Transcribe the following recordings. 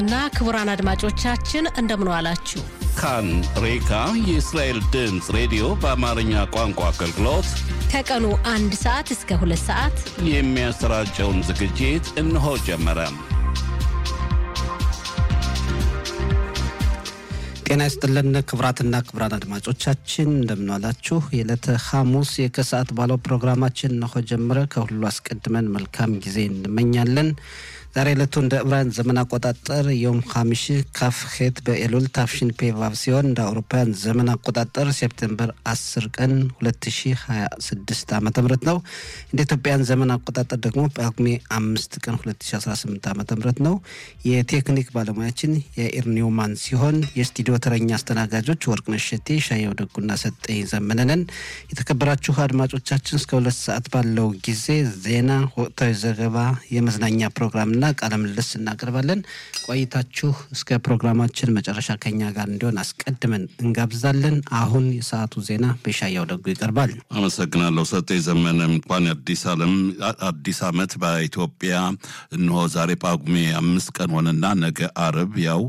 እና ክቡራን አድማጮቻችን እንደምን ዋላችሁ። ካን ሬካ የእስራኤል ድምፅ ሬዲዮ በአማርኛ ቋንቋ አገልግሎት ከቀኑ አንድ ሰዓት እስከ ሁለት ሰዓት የሚያሰራጨውን ዝግጅት እነሆ ጀመረ። ጤና ይስጥልን ክቡራትና ክቡራን አድማጮቻችን እንደምንዋላችሁ። የዕለተ ሐሙስ የከሰዓት ባለው ፕሮግራማችን እነሆ ጀመረ። ከሁሉ አስቀድመን መልካም ጊዜ እንመኛለን። ዛሬ ዕለቱ እንደ ዕብራውያን ዘመን አቆጣጠር ዮም ሐሚሽ ካፍ ሄት በኤሉል ታፍሽን ፔቫቭ ሲሆን እንደ አውሮፓውያን ዘመን አቆጣጠር ሴፕቴምበር 10 ቀን 2026 ዓ ም ነው። እንደ ኢትዮጵያን ዘመን አቆጣጠር ደግሞ ጳጉሜ አምስት ቀን 2018 ዓ ም ነው። የቴክኒክ ባለሙያችን የኢር ኒውማን ሲሆን የስቱዲዮ ተረኛ አስተናጋጆች ወርቅነሽ ሸቴ፣ ሻየው ደጉና ሰጠኝ ዘመነንን። የተከበራችሁ አድማጮቻችን እስከ ሁለት ሰዓት ባለው ጊዜ ዜና፣ ወቅታዊ ዘገባ፣ የመዝናኛ ፕሮግራም ና ቃለ ምልልስ እናቀርባለን። ቆይታችሁ እስከ ፕሮግራማችን መጨረሻ ከኛ ጋር እንዲሆን አስቀድመን እንጋብዛለን። አሁን የሰዓቱ ዜና በሻያው ደጉ ይቀርባል። አመሰግናለሁ ሰጤ ዘመነ። እንኳን አዲስ ዓለም አዲስ ዓመት በኢትዮጵያ እንሆ ዛሬ ጳጉሜ አምስት ቀን ሆነና ነገ አርብ ያው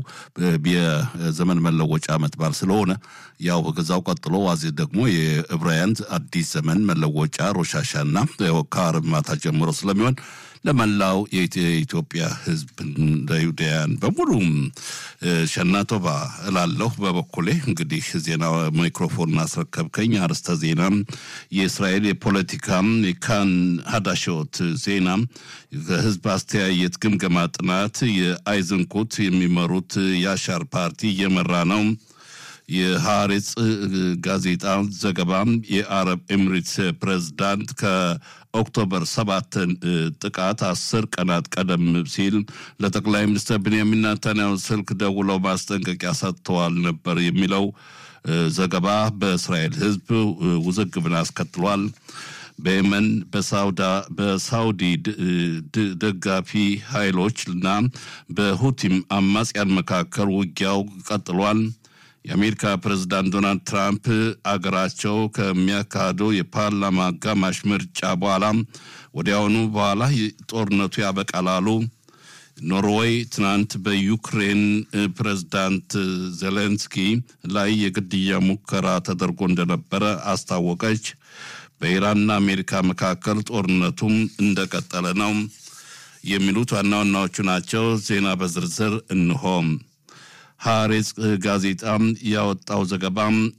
የዘመን መለወጫ ዓመት በዓል ስለሆነ ያው ከዛው ቀጥሎ ዋዜ ደግሞ የዕብራውያን አዲስ ዘመን መለወጫ ሮሻሻና ከአርብ ማታ ጀምሮ ስለሚሆን ለመላው የኢትዮጵያ ሕዝብ ለይሁዳውያን በሙሉ ሸናቶባ እላለሁ። በበኩሌ እንግዲህ ዜና ማይክሮፎን አስረከብከኝ። አርዕስተ ዜና የእስራኤል የፖለቲካ ካን ሀዳሾት ዜና ከህዝብ አስተያየት ግምገማ ጥናት የአይዝንኩት የሚመሩት የአሻር ፓርቲ እየመራ ነው። የሐሬጽ ጋዜጣ ዘገባ የአረብ ኤምሬትስ ፕሬዝዳንት ከኦክቶበር ሰባትን ጥቃት አስር ቀናት ቀደም ሲል ለጠቅላይ ሚኒስትር ቤንያሚን ኔታንያሁ ስልክ ደውለው ማስጠንቀቂያ ሰጥተዋል ነበር የሚለው ዘገባ በእስራኤል ህዝብ ውዝግብን አስከትሏል። በየመን በሳውዲ ደጋፊ ኃይሎች እና በሁቲም አማጽያን መካከል ውጊያው ቀጥሏል። የአሜሪካ ፕሬዝዳንት ዶናልድ ትራምፕ አገራቸው ከሚያካሂደው የፓርላማ አጋማሽ ምርጫ በኋላ ወዲያውኑ በኋላ ጦርነቱ ያበቃል አሉ። ኖርዌይ ትናንት በዩክሬን ፕሬዝዳንት ዜሌንስኪ ላይ የግድያ ሙከራ ተደርጎ እንደነበረ አስታወቀች። በኢራንና አሜሪካ መካከል ጦርነቱም እንደቀጠለ ነው። የሚሉት ዋና ዋናዎቹ ናቸው። ዜና በዝርዝር እንሆም። ሐሬጽ ጋዜጣ ያወጣው ዘገባ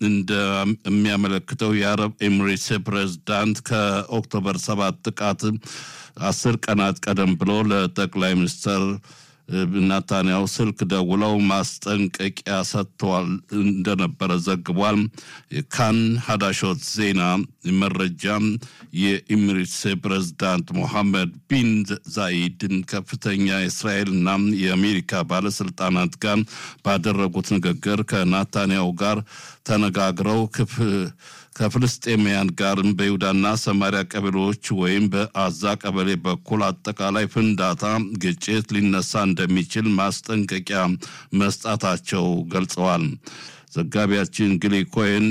እንደሚያመለክተው የአረብ ኤሚሬትስ ፕሬዝዳንት ከኦክቶበር ሰባት ጥቃት አስር ቀናት ቀደም ብሎ ለጠቅላይ ሚኒስትር ናታንያሁ ስልክ ደውለው ማስጠንቀቂያ ሰጥተዋል እንደነበረ ዘግቧል። ካን ሀዳሾት ዜና መረጃ የኢሚሬትስ ፕሬዝዳንት ሞሐመድ ቢን ዛይድን ከፍተኛ የእስራኤልና የአሜሪካ ባለስልጣናት ጋር ባደረጉት ንግግር ከናታንያሁ ጋር ተነጋግረው ክፍ ከፍልስጤማውያን ጋርም በይሁዳና ሰማሪያ ቀበሌዎች ወይም በአዛ ቀበሌ በኩል አጠቃላይ ፍንዳታ፣ ግጭት ሊነሳ እንደሚችል ማስጠንቀቂያ መስጣታቸው ገልጸዋል። ዘጋቢያችን ግሊ ኮይን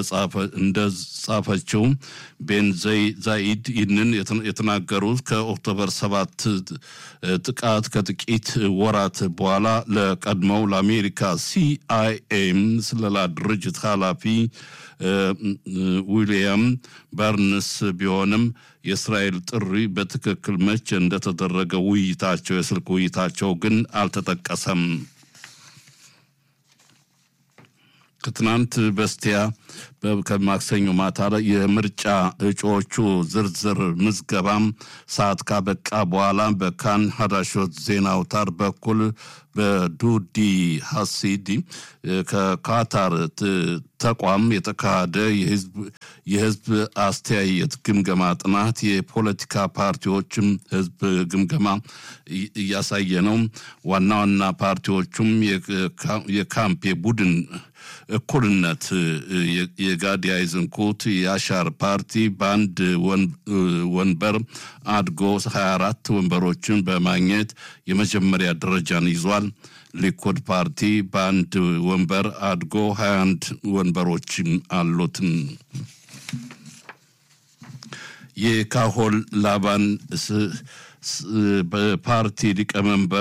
እንደጻፈችው ቤን ዛኢድ ይህንን የተናገሩት ከኦክቶበር ሰባት ጥቃት ከጥቂት ወራት በኋላ ለቀድሞው ለአሜሪካ ሲአይኤም ስለላ ድርጅት ኃላፊ ዊልያም በርንስ ቢሆንም የእስራኤል ጥሪ በትክክል መቼ እንደተደረገ ውይይታቸው የስልክ ውይይታቸው ግን አልተጠቀሰም። ከትናንት በስቲያ ከማክሰኞ ማታ ላይ የምርጫ እጩዎቹ ዝርዝር ምዝገባም ሰዓት ካበቃ በኋላ በካን ሀዳሾት ዜና አውታር በኩል በዱዲ ሀሲዲ ከካታር ተቋም የተካሄደ የህዝብ አስተያየት ግምገማ ጥናት የፖለቲካ ፓርቲዎችም ህዝብ ግምገማ እያሳየ ነው። ዋና ዋና ፓርቲዎቹም የካምፕ የቡድን እኩልነት የጋዲ አይዝንኩት የአሻር ፓርቲ በአንድ ወንበር አድጎ 24 ወንበሮችን በማግኘት የመጀመሪያ ደረጃን ይዟል። ሊኩድ ፓርቲ በአንድ ወንበር አድጎ 21 ወንበሮችም አሉትም። የካሆል ላባን በፓርቲ ሊቀመንበር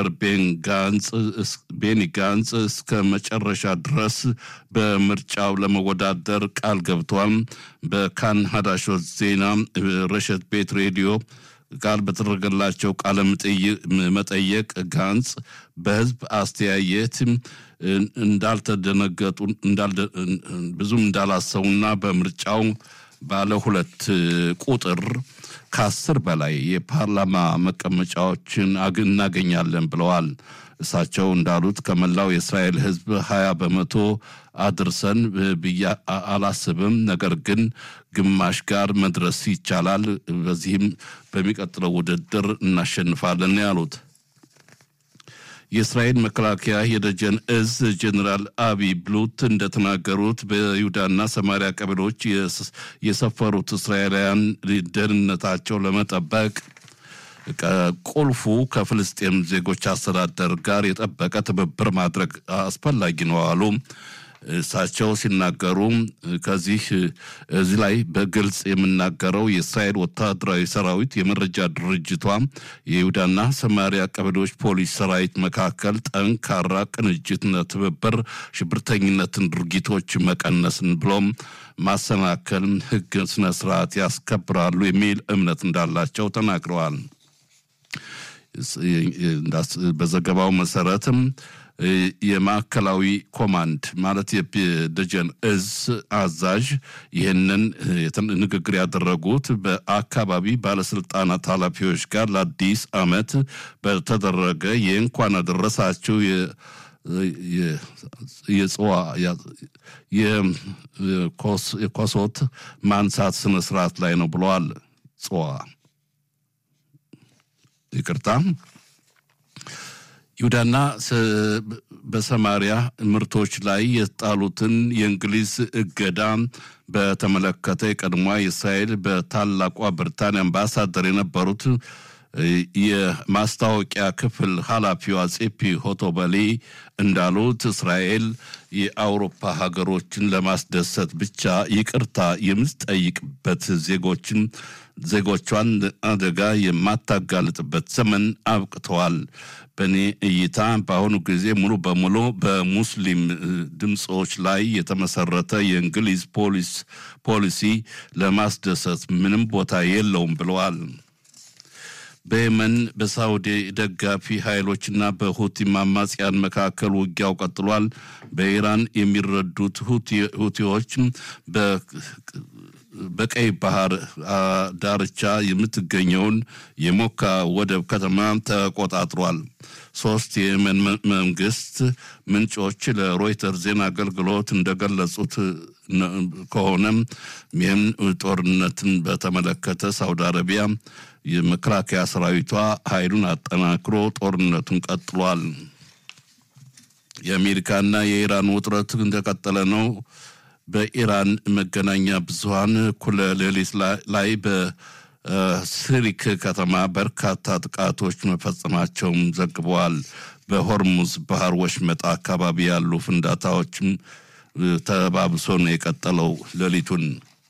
ቤኒ ጋንጽ እስከ መጨረሻ ድረስ በምርጫው ለመወዳደር ቃል ገብቷል። በካን ሀዳሾት ዜና ረሸት ቤት ሬዲዮ ቃል በተደረገላቸው ቃለ መጠየቅ ጋንጽ በህዝብ አስተያየት እንዳልተደነገጡ ብዙም እንዳላሰቡና በምርጫው ባለ ሁለት ቁጥር ከአስር በላይ የፓርላማ መቀመጫዎችን እናገኛለን ብለዋል። እሳቸው እንዳሉት ከመላው የእስራኤል ህዝብ ሀያ በመቶ አድርሰን ብዬ አላስብም። ነገር ግን ግማሽ ጋር መድረስ ይቻላል። በዚህም በሚቀጥለው ውድድር እናሸንፋለን ያሉት የእስራኤል መከላከያ የደጀን እዝ ጀኔራል አቢ ብሉት እንደተናገሩት በይሁዳና ሰማሪያ ቀበሌዎች የሰፈሩት እስራኤላውያን ደህንነታቸው ለመጠበቅ ቁልፉ ከፍልስጤም ዜጎች አስተዳደር ጋር የጠበቀ ትብብር ማድረግ አስፈላጊ ነው አሉ። እሳቸው ሲናገሩ ከዚህ እዚህ ላይ በግልጽ የምናገረው የእስራኤል ወታደራዊ ሰራዊት የመረጃ ድርጅቷ የይሁዳና ሰማሪያ ቀበሌዎች ፖሊስ ሰራዊት መካከል ጠንካራ ቅንጅትና ትብብር ሽብርተኝነትን ድርጊቶች መቀነስን ብሎም ማሰናከል ሕግ ስነ ስርዓት ያስከብራሉ የሚል እምነት እንዳላቸው ተናግረዋል። በዘገባው መሰረትም የማዕከላዊ ኮማንድ ማለት የደጀን እዝ አዛዥ ይህንን ንግግር ያደረጉት በአካባቢ ባለስልጣናት ኃላፊዎች ጋር ለአዲስ ዓመት በተደረገ የእንኳን አደረሳችሁ የጽዋ የኮሶት ማንሳት ስነስርዓት ላይ ነው ብለዋል። ጽዋ ይቅርታ ይሁዳና በሰማሪያ ምርቶች ላይ የጣሉትን የእንግሊዝ እገዳ በተመለከተ የቀድሞዋ የእስራኤል በታላቋ ብሪታንያ አምባሳደር የነበሩት የማስታወቂያ ክፍል ኃላፊዋ ጼፒ ሆቶበሊ እንዳሉት እስራኤል የአውሮፓ ሀገሮችን ለማስደሰት ብቻ ይቅርታ የምትጠይቅበት ዜጎችን ዜጎቿን አደጋ የማታጋልጥበት ዘመን አብቅተዋል። በእኔ እይታ በአሁኑ ጊዜ ሙሉ በሙሉ በሙስሊም ድምፆች ላይ የተመሰረተ የእንግሊዝ ፖሊስ ፖሊሲ ለማስደሰት ምንም ቦታ የለውም ብለዋል። በየመን በሳውዲ ደጋፊ ኃይሎችና በሁቲ አማጽያን መካከል ውጊያው ቀጥሏል። በኢራን የሚረዱት ሁቲዎች በቀይ ባህር ዳርቻ የምትገኘውን የሞካ ወደብ ከተማ ተቆጣጥሯል። ሶስት የየመን መንግስት ምንጮች ለሮይተር ዜና አገልግሎት እንደገለጹት ከሆነም ይህም ጦርነትን በተመለከተ ሳውዲ አረቢያ የመከላከያ ሰራዊቷ ኃይሉን አጠናክሮ ጦርነቱን ቀጥሏል። የአሜሪካና የኢራን ውጥረት እንደቀጠለ ነው። በኢራን መገናኛ ብዙኃን እኩለ ሌሊት ላይ በስሪክ ከተማ በርካታ ጥቃቶች መፈጸማቸውም ዘግበዋል። በሆርሙዝ ባህር ወሽመጥ አካባቢ ያሉ ፍንዳታዎችም ተባብሶ ነው የቀጠለው ሌሊቱን።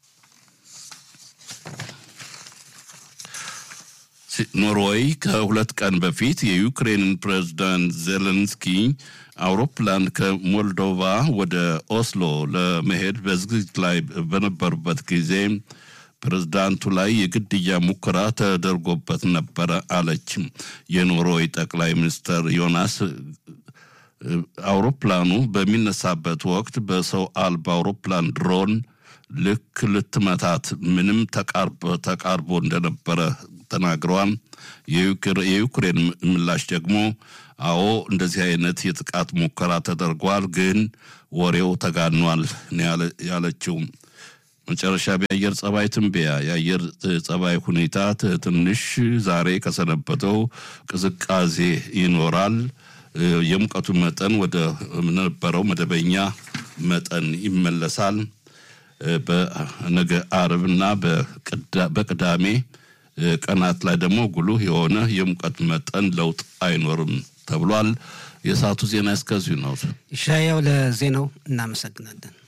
ኖርዌይ ከሁለት ቀን በፊት የዩክሬንን ፕሬዝዳንት ዜሌንስኪ አውሮፕላን ከሞልዶቫ ወደ ኦስሎ ለመሄድ በዝግጅት ላይ በነበሩበት ጊዜ ፕሬዝዳንቱ ላይ የግድያ ሙከራ ተደርጎበት ነበረ አለች። የኖርዌይ ጠቅላይ ሚኒስትር ዮናስ አውሮፕላኑ በሚነሳበት ወቅት በሰው አልባ አውሮፕላን ድሮን ልክ ልትመታት ምንም ተቃርቦ እንደነበረ ተናግረዋል። የዩክሬን ምላሽ ደግሞ አዎ እንደዚህ አይነት የጥቃት ሙከራ ተደርጓል፣ ግን ወሬው ተጋኗል ያለችው። መጨረሻ የአየር ጸባይ ትንበያ። የአየር ጸባይ ሁኔታ ትንሽ ዛሬ ከሰነበተው ቅዝቃዜ ይኖራል። የሙቀቱ መጠን ወደ ነበረው መደበኛ መጠን ይመለሳል። በነገ አርብና በቅዳሜ ቀናት ላይ ደግሞ ጉልህ የሆነ የሙቀት መጠን ለውጥ አይኖርም ተብሏል። የሰዓቱ ዜና እስከዚሁ ነው። ይሻያው ለዜናው እናመሰግናለን።